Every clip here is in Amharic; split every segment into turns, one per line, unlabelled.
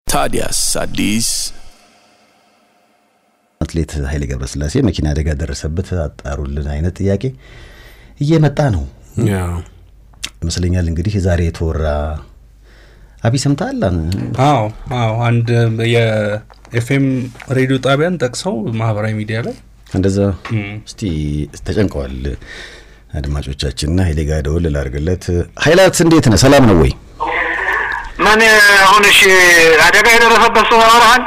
ታዲያስ አዲስ
አትሌት ኃይሌ ገብረስላሴ መኪና አደጋ ደረሰበት አጣሩልን አይነት ጥያቄ እየመጣ ነው ይመስለኛል። እንግዲህ ዛሬ የተወራ አቢ ሰምተሃል?
አዎ አዎ፣ አንድ የኤፍኤም ሬዲዮ ጣቢያን ጠቅሰው ማህበራዊ ሚዲያ ላይ
እንደዛ እስቲ ተጨንቀዋል አድማጮቻችንና ኃይሌ ጋር ደውል ላድርግለት። ኃይላት እንዴት ነህ? ሰላም ነው ወይ?
ምን አሁን እሺ፣ አደጋ የደረሰበት ሰው ያወራሃል?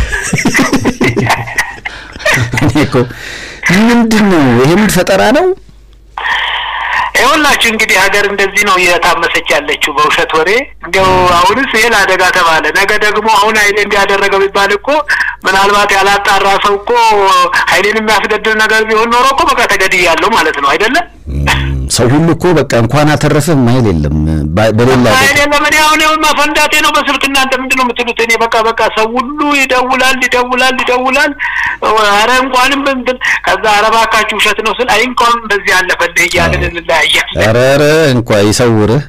እኔ እኮ ምንድን ነው ይሄ? ምን ፈጠራ ነው?
ይኸውላችሁ እንግዲህ ሀገር እንደዚህ ነው እየታመሰች ያለችው በውሸት ወሬ። እንዲያው አሁንስ ይሄ ለአደጋ ተባለ፣ ነገ ደግሞ አሁን ኃይሌ እንዲያደረገው ቢባል እኮ ምናልባት ያላጣራ ሰው እኮ ኃይሌን የሚያስገድል ነገር ቢሆን ኖሮ እኮ በቃ ተገድያለሁ ማለት ነው አይደለም?
ሰው ሁሉ እኮ በቃ እንኳን አተረፈህ ማይል የለም በሌላ
ኃይሌ ለምን አሁን መፈንዳቴ ነው በስልክ እናንተ ምንድን ነው የምትሉት? እኔ በቃ በቃ ሰው ሁሉ ይደውላል ይደውላል ይደውላል። ኧረ እንኳንም እንትን ከዛ ኧረ እባካችሁ ውሸት ነው ስል አይ እንኳን በዚህ ያለፈልህ እያልን እንለያያለን።
ኧረ ኧረ እንኳ ይሰውርህ።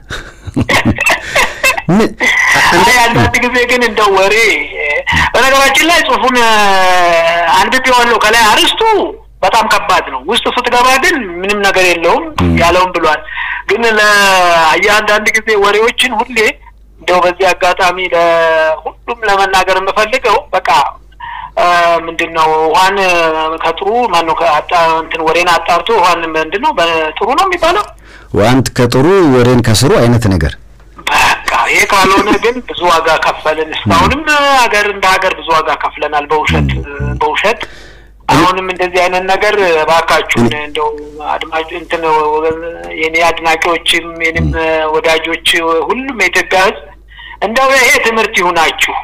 አይ አንዳንድ ጊዜ ግን እንደው ወሬ በነገራችን ላይ ጽሁፉን አንብቤዋለሁ። ከላይ አርስቱ በጣም ከባድ ነው። ውስጥ ስትገባ ግን ምንም ነገር የለውም ያለውም ብሏል። ግን ለአንዳንድ ጊዜ ወሬዎችን ሁሌ እንደው በዚህ አጋጣሚ ለሁሉም ለመናገር የምፈልገው በቃ ምንድን ነው ውሀን ከጥሩ ማነው እንትን ወሬን አጣርቶ ውሀን ምንድን ነው ጥሩ ነው የሚባለው
ዋንት ከጥሩ ወሬን ከስሩ አይነት ነገር
በቃ ይሄ ካልሆነ ግን ብዙ ዋጋ ከፈልን። እስካሁንም ሀገር እንደ ሀገር ብዙ ዋጋ ከፍለናል በውሸት በውሸት አሁንም እንደዚህ አይነት ነገር እባካችሁን እንደው አድማጭ እንትን የኔ አድናቂዎችም የኔም ወዳጆች ሁሉም የኢትዮጵያ ሕዝብ እንደው ይሄ ትምህርት ይሁናችሁ።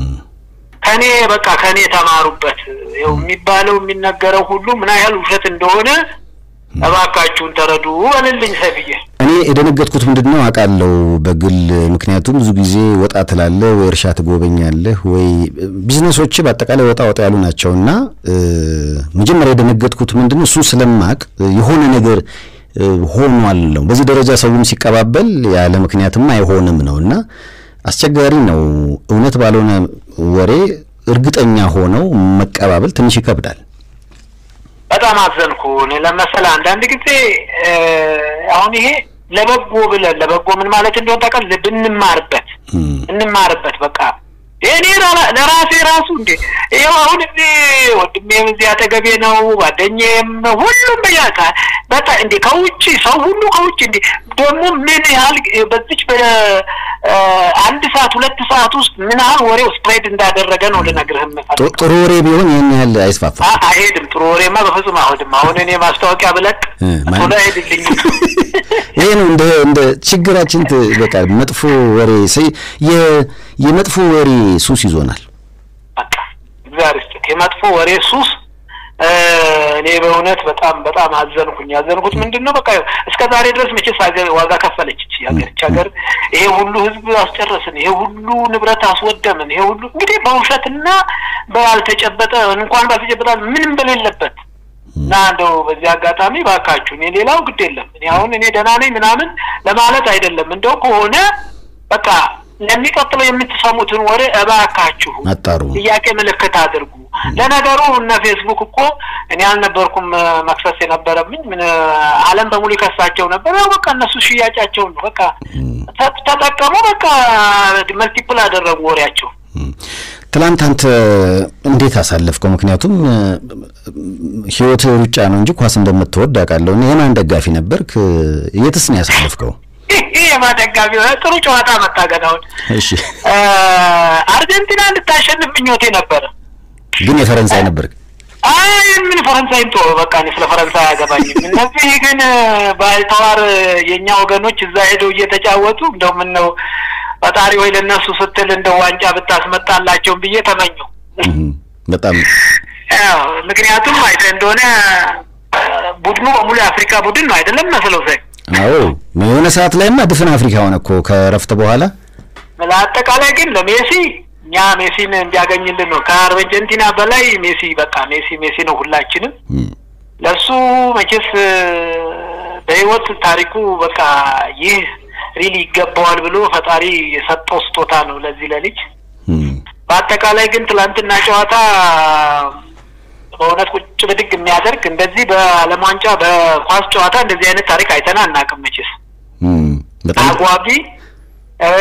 ከኔ በቃ ከኔ ተማሩበት። ይኸው የሚባለው የሚነገረው ሁሉ ምን ያህል ውሸት እንደሆነ እባካችሁን ተረዱ በልልኝ ሰብዬ።
እኔ የደነገጥኩት ምንድን ነው አውቃለሁ በግል ምክንያቱም ብዙ ጊዜ ወጣ ትላለህ ወይ እርሻ ትጎበኛለህ ወይ ቢዝነሶች በአጠቃላይ ወጣ ወጣ ያሉ ናቸው እና መጀመሪያ የደነገጥኩት ምንድን ነው እሱን ስለማቅ የሆነ ነገር ሆኗል ነው በዚህ ደረጃ ሰውም ሲቀባበል ያለ ምክንያትም አይሆንም ነው እና አስቸጋሪ ነው እውነት ባልሆነ ወሬ እርግጠኛ ሆነው መቀባበል ትንሽ ይከብዳል
በጣም አዘንኩ። እኔ ለመሰለህ አንዳንድ ጊዜ አሁን ይሄ ለበጎ ብለን ለበጎ ምን ማለት እንደሆነ ታውቃለህ? ብንማርበት እንማርበት በቃ እኔ ለራሴ ራሱ እንዴ ይኸው አሁን እዚህ ወንድሜም እዚህ አጠገቤ ነው፣ ጓደኛዬም ሁሉም በያካ በቃ እንዴ ከውጭ ሰው ሁሉ ከውጭ እንዴ ደግሞ ምን ያህል በዚች በአንድ ሰዓት ሁለት ሰዓት ውስጥ ምን ያህል ወሬው ስፕሬድ እንዳደረገ ነው ልነግርህ የምፈልገው።
ጥሩ ወሬ ቢሆን ይህን ያህል አይስፋፋም።
አይሄድም። ጥሩ ወሬማ በፍጹም አይሆንም። አሁን እኔ ማስታወቂያ ብለቅ ቶሎ አይሄድልኝም።
ይሄ ነው እንደ እንደ ችግራችን በቃ መጥፎ ወሬ የመጥፎ ወሬ ሱስ ይዞናል።
በቃ እግዚአብሔር ይስጥህ። የመጥፎ ወሬ ሱስ እኔ በእውነት በጣም በጣም አዘንኩኝ። ያዘንኩት ምንድን ነው በቃ እስከ ዛሬ ድረስ መቼስ ሀገር ዋጋ ከፈለች እቺ ሀገር እቺ ሀገር ይሄ ሁሉ ህዝብ አስጨረስን፣ ይሄ ሁሉ ንብረት አስወደምን፣ ይሄ ሁሉ እንግዲህ በውሸትና ባልተጨበጠ እንኳን ባልተጨበጠ ምንም በሌለበት እና እንደው በዚህ አጋጣሚ ባካችሁ እኔ ሌላው ግድ የለም እኔ አሁን እኔ ደህና ነኝ ምናምን ለማለት አይደለም። እንደው ከሆነ በቃ ለሚቀጥለው የምትሰሙትን ወሬ እባካችሁ
አጣሩ፣
ጥያቄ ምልክት አድርጉ። ለነገሩ እነ ፌስቡክ እኮ እኔ አልነበርኩም መክሰስ የነበረብኝ ምን ዓለም በሙሉ ይከሳቸው ነበር። ያው በቃ እነሱ ሽያጫቸውን ነው በቃ ተጠቀሙ፣ በቃ መልቲፕል አደረጉ ወሬያቸው።
ትላንት አንተ እንዴት አሳለፍከው? ምክንያቱም ህይወት ሩጫ ነው እንጂ ኳስ እንደምትወድ አውቃለሁ። የማን ደጋፊ ነበርክ? የትስ ነው ያሳለፍከው?
የማን ደጋፊ? ጥሩ ጨዋታ መታገናውን።
እሺ፣
አርጀንቲና እንድታሸንፍ ምኞቴ ነበረ፣
ግን የፈረንሳይ ነበርክ።
አይ ምን ፈረንሳይም ቶ በቃ እኔ ስለ ፈረንሳይ አያገባኝም። እነዚህ ግን ባልተዋር የእኛ ወገኖች እዛ ሄደው እየተጫወቱ እንደው ምን ነው ፈጣሪ ወይ ለእነሱ ስትል እንደ ዋንጫ ብታስመጣላቸውም ብዬ ተመኘው።
በጣም
ምክንያቱም አይተ እንደሆነ ቡድኑ በሙሉ የአፍሪካ ቡድን ነው አይደለም መስለው ሳይ
አዎ የሆነ ሰዓት ላይማ ድፍን አፍሪካ ሆነ እኮ ከረፍት በኋላ።
ለአጠቃላይ ግን ለሜሲ እኛ ሜሲን እንዲያገኝልን ነው ከአርጀንቲና በላይ ሜሲ በቃ ሜሲ ሜሲ ነው ሁላችንም። ለሱ መቼስ በህይወት ታሪኩ በቃ ይህ ሪሊ ይገባዋል ብሎ ፈጣሪ የሰጠው ስጦታ ነው ለዚህ ለልጅ በአጠቃላይ ግን ትላንትና ጨዋታ በእውነት ቁጭ ብድግ የሚያደርግ እንደዚህ በዓለም ዋንጫ በኳስ ጨዋታ እንደዚህ አይነት ታሪክ አይተን አናውቅም። መቼስ
እም፣ በጣም
አጓጊ እ፣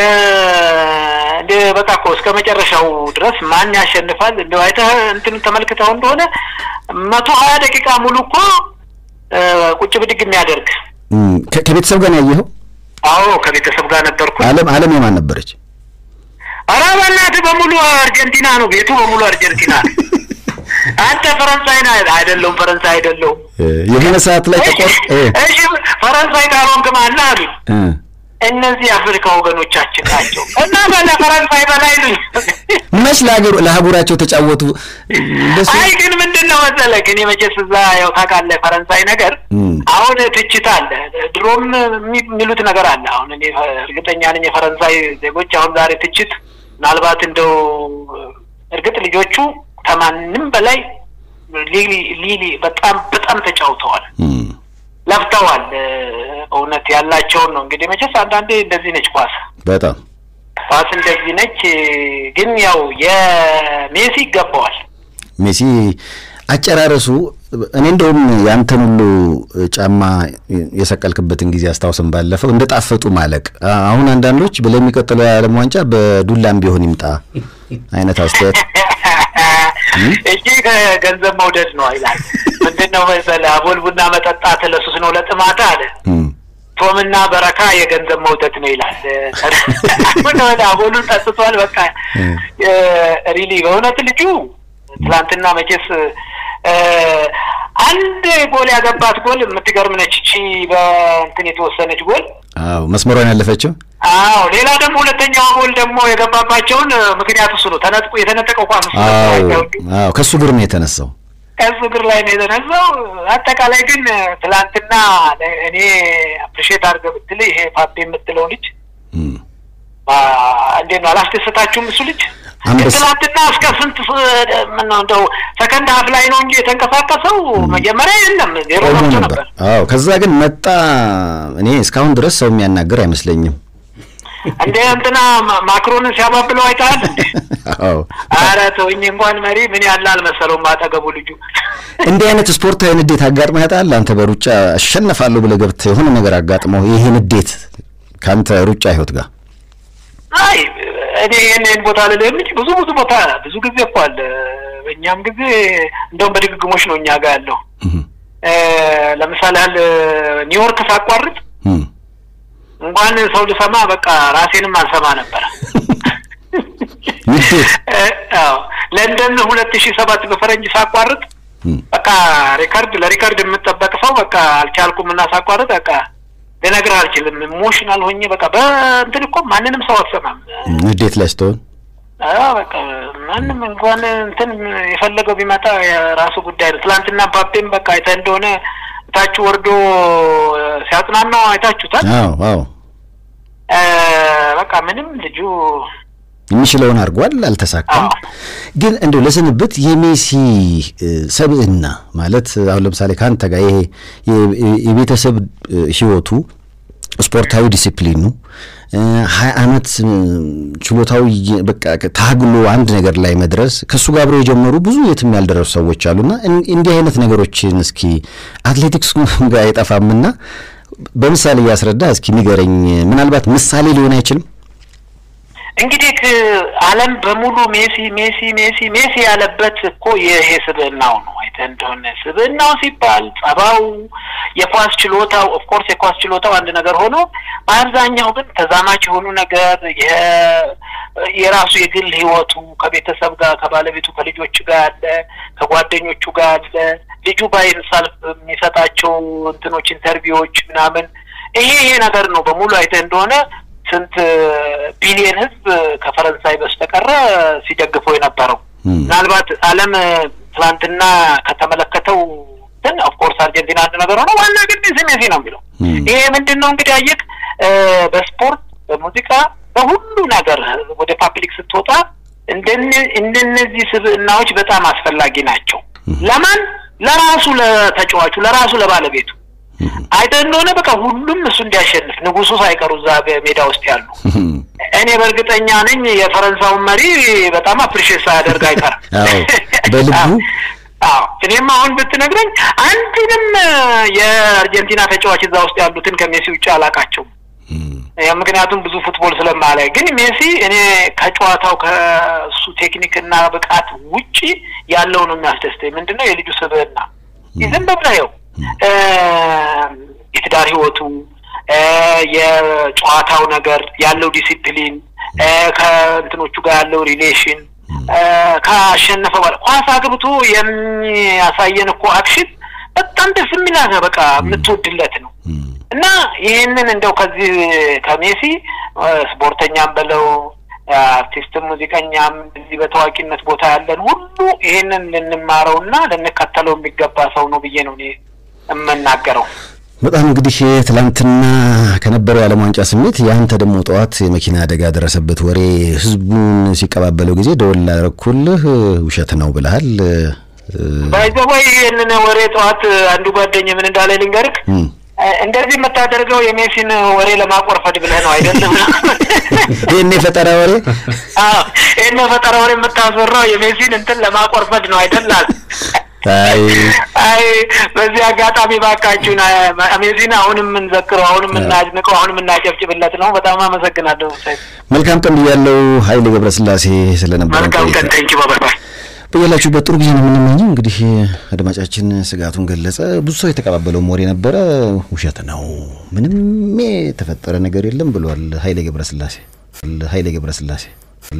እንደ በቃ እኮ እስከ መጨረሻው ድረስ ማን ያሸንፋል እንደው አይተህ እንትን ተመልክተው እንደሆነ መቶ ሀያ ደቂቃ ሙሉ እኮ እ፣ ቁጭ ብድግ የሚያደርግ
እም፣ ከ- ከቤተሰብ ጋር ነው ያየኸው?
አዎ ከቤተሰብ ጋር ነበርኩ።
ዓለም ዓለም የማን ነበረች?
ኧረ በእናትህ በሙሉ አርጀንቲና ነው፣ ቤቱ በሙሉ አርጀንቲና ነው። አንተ ፈረንሳይ ነህ አይደለሁም? ፈረንሳይ አይደለሁም።
እ፣ የሆነ ሰዓት ላይ ተቆር እ፣
እሺ ፈረንሳይ ካልሆንክ ማነህ አሉኝ።
እ፣
እነዚህ የአፍሪካ ወገኖቻችን ናቸው እና በለ ፈረንሳይ በላይ ነኝ።
መች ለሀገሩ ለአህጉራቸው ተጫወቱ? እንደሱ
አይ ግን ምንድን ነው መሰለህ እኔ መቼስ እዛ ያው ታውቃለህ ፈረንሳይ ነገር
እም፣
አሁን ትችት አለ፣ ድሮም የሚ- የሚሉት ነገር አለ። አሁን እኔ እርግጠኛ ነኝ የፈረንሳይ ዜጎች አሁን ዛሬ ትችት ምናልባት እንደው እርግጥ ልጆቹ ከማንም በላይ ሊሊ ሊሊ በጣም በጣም ተጫውተዋል፣
እም፣
ለፍተዋል። እውነት ያላቸውን ነው እንግዲህ መቼስ አንዳንዴ እንደዚህ ነች ኳስ
በጣም
ኳስ እንደዚህ ነች። ግን ያው የሜሲ ይገባዋል።
ሜሲ አጨራረሱ እኔ እንደውም ያንተን ሁሉ ጫማ የሰቀልክበትን ጊዜ አስታውስም። ባለፈው እንደ ጣፈጡ ማለቅ አ- አሁን አንዳንዶች ለሚቀጥለው የዓለም ዋንጫ በዱላም ቢሆን ይምጣ አይነት አስተያየት
እጅ ገንዘብ መውደድ ነው ይላል። ምንድን ነው መሰለህ አቦል ቡና መጠጣት ለሱስ ነው ለጥማት አለ።
እም፣
ቶምና በረካ የገንዘብ መውደድ ነው ይላል። አሁን ወደ አቦሉን ጠጥቷል። በቃ ሪሊ በእውነት ልጁ ትላንትና መቼስ እ፣ አንድ ጎል ያገባት ጎል የምትገርም ነች። እቺ በእንትን የተወሰነች ጎል
አዎ መስመሯን ያለፈችው
አዎ ሌላ ደግሞ ሁለተኛው ጎል ደግሞ የገባባቸውን እ፣ ምክንያቱ እሱ ነው። ተነጥቆ የተነጠቀው ኳስ እሱ ነበር።
አዎ
አይታወቅም።
አዎ ከሱ እግር ነው የተነሳው።
ከሱ እግር ላይ ነው የተነሳው። አጠቃላይ ግን ትላንትና እኔ አፕሪሼት አድርገህ ብትል ይሄ ፓፔ የምትለው ልጅ
እም፣
አ፣ እንዴት ነው አላስደሰታችሁም? እሱ ልጅ
አንበሳ-
ትላንትና እስከ ስንት ስ- ምነው እንደው ሰከንድ ሀፍ ላይ ነው እንጂ የተንቀሳቀሰው መጀመሪያ የለም ዜሮ
ቆሞ
ገብቶ
ነበር።
ነበር።
አዎ ከዛ ግን መጣ። እኔ እስካሁን ድረስ ሰው የሚያናግር አይመስለኝም።
እንደ እንትና ማ- ማክሮንን ሲያባብለው አይተሃል እንዴ?
አዎ
ኧረ ተውኝ እንኳን መሪ ምን ያለ አልመሰለውም አጠገቡ ልጁ
እንዲህ አይነት ስፖርታዊ ንዴት አጋጥመህ ያውቃል? አንተ በሩጫ አሸነፋለሁ ብለህ ገብተህ የሆነ ነገር አጋጥመው ይሄ ንዴት ከአንተ ሩጫ ህይወት ጋር
አይ እኔ ይህን ይህን ቦታ ልልህም እንጂ ብዙ ብዙ ቦታ ብዙ ጊዜ እኮ አለ። በእኛም ጊዜ እንደውም በድግግሞች ነው እኛ ጋር ያለው።
እም፣
እ፣ ለምሳሌ ያህል ኒውዮርክ ሳቋርጥ
እም፣
እንኳን ሰው ልሰማ በቃ ራሴንም አልሰማ ነበር።
ንዴት
እ፣ አዎ ለንደን ሁለት ሺህ ሰባት በፈረንጅ ሳቋርጥ
እም፣
በቃ ሪከርድ ለሪከርድ የምጠበቅ ሰው በቃ አልቻልኩም እና ሳቋርጥ በቃ ልነግርህ አልችልም። ኢሞሽናል ሆኜ በቃ በእንትን እኮ ማንንም ሰው አትሰማም።
ንዴት ላይ ስትሆን
አዎ በቃ ማንም እንኳን እንትን የፈለገው ቢመጣ የራሱ ጉዳይ ነው። ትላንትና ፓፔም በቃ አይተህ እንደሆነ ታች ወርዶ ሲያጽናናው አይታችሁታል።
አዎ አዎ
እ፣ በቃ ምንም ልጁ
የሚችለውን አድርጓል፣ አልተሳካም።
አዎ።
ግን እንደው ለስንብት የሜሲ እ፣ ሰብዕና ማለት አሁን ለምሳሌ ከአንተ ጋር ይሄ የ- የቤተሰብ እ፣ ህይወቱ ስፖርታዊ ዲሲፕሊኑ እ፣ ሀያ አመት እ፣ ችሎታዊ የ- በቃ ታግሎ አንድ ነገር ላይ መድረስ ከእሱ ጋር አብረው የጀመሩ ብዙ የትም ያልደረሱ ሰዎች አሉና እን- እንዲህ አይነት ነገሮችን እስኪ አትሌቲክስ ጋር አይጠፋምና በምሳሌ እያስረዳ እስኪ ንገረኝ። ምናልባት ምሳሌ ሊሆን አይችልም?
እንግዲህ ክ- ዓለም በሙሉ ሜሲ ሜሲ ሜሲ ሜሲ ያለበት እኮ ይሄ ስብዕናው ነው። አይተህ እንደሆነ ስብዕናው ሲባል ጸባው፣ የኳስ ችሎታው ኦፍኮርስ የኳስ ችሎታው አንድ ነገር ሆኖ በአብዛኛው ግን ተዛማች የሆኑ ነገር የ- የራሱ የግል ህይወቱ ከቤተሰብ ጋር ከባለቤቱ ከልጆች ጋር አለ፣ ከጓደኞቹ ጋር አለ። ልጁ ባይንሳልፍ የሚሰጣቸው እንትኖች ኢንተርቪዎች ምናምን ይሄ ይሄ ነገር ነው በሙሉ አይተህ እንደሆነ ስንት ቢሊየን ህዝብ ከፈረንሳይ በስተቀረ ሲደግፈው የነበረው
ም።
ምናልባት ዓለም ትናንትና ከተመለከተው ግን ኦፍኮርስ አርጀንቲና አንድ ነገር ሆነ ዋና ግን ሜሲ ሜሲ ነው የሚለው
ም።
ይሄ ምንድን ነው እንግዲህ አየህ እ፣ በስፖርት በሙዚቃ በሁሉ ነገር ወደ ፓብሊክ ስትወጣ እንደነ- እንደነዚህ ስብዕናዎች በጣም አስፈላጊ ናቸው። ለማን? ለራሱ ለተጫዋቹ፣ ለራሱ ለባለቤቱ አይተህ እንደሆነ በቃ ሁሉም እሱ እንዲያሸንፍ ንጉሱ ሳይቀሩ እዛ ሜዳ ውስጥ ያሉ እኔ በእርግጠኛ ነኝ የፈረንሳውን መሪ በጣም አፕሪሼት ሳያደርግ አይቀርም።
አዎ በልቡ
አዎ እኔም አሁን ብትነግረኝ አንዱንም የአርጀንቲና ተጫዋች እዛ ውስጥ ያሉትን ከሜሲ ውጭ አላቃቸውም። ምክንያቱም ብዙ ፉትቦል ስለማላይ፣ ግን ሜሲ እኔ ከጨዋታው ከእሱ ቴክኒክና ብቃት ውጪ ያለው ነው የሚያስደስተኝ። ምንድነው የልጁ ስብዕና ዝም ብለኸው የትዳር ህይወቱ የጨዋታው ነገር ያለው ዲሲፕሊን ከእንትኖቹ ጋር ያለው ሪሌሽን ካሸነፈ በኋላ ኳስ አግብቶ የሚያሳየን እኮ አክሽን በጣም ደስ የሚላት ነው። በቃ የምትወድለት ነው እና ይህንን እንደው ከዚህ ከሜሲ ስፖርተኛም በለው አርቲስትም ሙዚቀኛም እዚህ በታዋቂነት ቦታ ያለን ሁሉ ይህንን ልንማረውና ልንከተለው የሚገባ ሰው ነው ብዬ ነው እኔ የምናገረው።
በጣም እንግዲህ ትላንትና ከነበረው የዓለም ዋንጫ ስሜት የአንተ ደግሞ ጠዋት የመኪና አደጋ ደረሰበት ወሬ ህዝቡን ሲቀባበለው ጊዜ ደወል ላደረኩልህ ውሸት ነው ብለሃል።
ባይዘወይ ይህንን ወሬ ጠዋት አንዱ ጓደኝ ምን እንዳለ ልንገርክ እንደዚህ የምታደርገው የሜሲን ወሬ ለማቆርፈድ ብለህ ነው አይደለም?
ይህን የፈጠራ ወሬ
ይህን የፈጠራ ወሬ የምታስወራው የሜሲን እንትን ለማቆርፈድ ነው አይደላል?
አይ
አይ በዚህ አጋጣሚ ባካችሁን ሜሲን አሁንም የምንዘክረው አሁንም የምናድንቀው አሁንም የምናጨብጭብለት ነው። በጣም አመሰግናለሁ።
መልካም ቀን ብያለሁ። ኃይሌ ገብረስላሴ ስለነበረ
መልካም ቀን። ቴንኪ ባባይ
በያላችሁበት ጥሩ ጊዜ ነው የምንመኘው። እንግዲህ አድማጫችን ስጋቱን ገለጸ። ብዙ ሰው የተቀባበለው ወሬ ነበረ። ውሸት ነው፣ ምንም የተፈጠረ ነገር የለም ብሏል ኃይሌ ገብረስላሴ ኃይሌ ገብረስላሴ